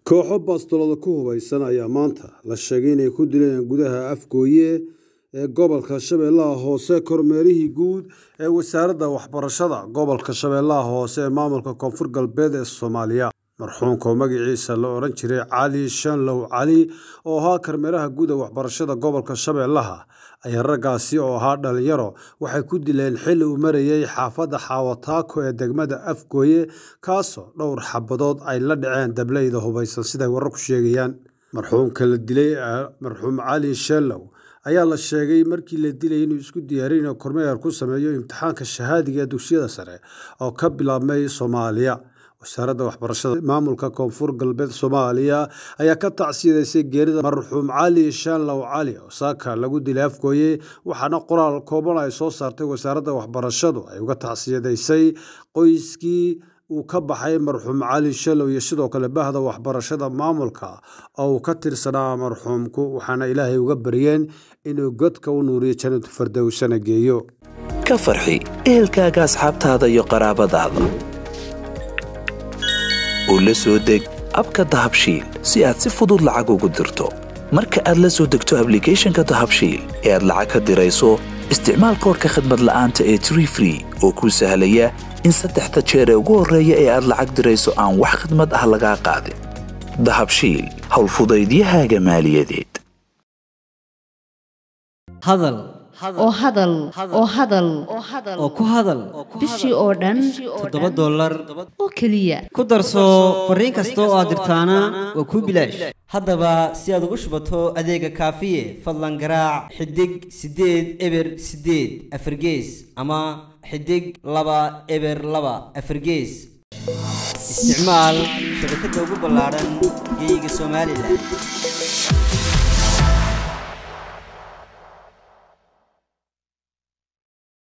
kooxo baastolada ku hubaysan ayaa maanta la sheegay inay ku dileen gudaha afgooye ee gobolka shabeellaha hoose kormeerihii guud ee wasaaradda waxbarashada gobolka shabeellaha hoose ee maamulka koonfur galbeed ee soomaaliya marxuumka oo magaciisa la odhan jiray cali shanlow cali oo ahaa kormeeraha guud ee waxbarashada gobolka shabeellaha ayaa raggaasi oo ahaa dhalinyaro waxay ku dileen xilli uu marayay xaafadda xaawataako ee degmada afgooye kaasoo dhowr xabadood ay la dhaceen dableyda hubaysan siday wararku sheegayaan marxuumka la dilay marxuum cali shanlow ayaa la sheegay markii la dilay inuu isku diyaariy inuu kormeer ku sameeyo imtixaanka shahaadiga ee dugsiyada sare oo ka bilaabmay soomaaliya wasaaradda waxbarashada maamulka koonfur galbeed soomaaliya ayaa ka tacsiyadeysay geerida marxuum cali shanlow cali oo saaka lagu dilay afgooye waxaana qoraal kooban ay soo saartay wasaaradda waxbarashadu ay uga tacsiyadaysay qoyskii uu ka baxay marxuum cali shanlow iyo sidoo kale bahda waxbarashada maamulka oo uu ka tirsanaa marxuumku waxaana ilaahay uga baryeen inuu godka u nuuriyo jannatu fardowsana geeyo ka farxi ehelkaaga asxaabtaada iyo qaraabadaada oo la soo deg abka dahabshiil si aad si fudud lacag ugu dirto marka aad la soo degto ablicathonka dahabshiil ee aad lacag ka dirayso isticmaal koorka khadmad la'aanta ee tree free oo kuu sahlaya in saddexda jeer ee ugu horreeya ee aad lacag dirayso aan wax khadmad ah lagaa qaadin dahabshiil howlfudaydiyahaaga maaliyadeed hadal oo hadal oo hadal oo ku hadal bishii oo dhan toddoba dollar oo keliya ku darso fariin kasta oo aad dirtaana waa kuu bilaash haddaba si aad ugu shubato adeega kaafiye fadlan garaac xidig siddeed eber siddeed afargees ama xidig laba eber laba afargees isticmaal shabakadda ugu ballaadhan geeyiga somalilan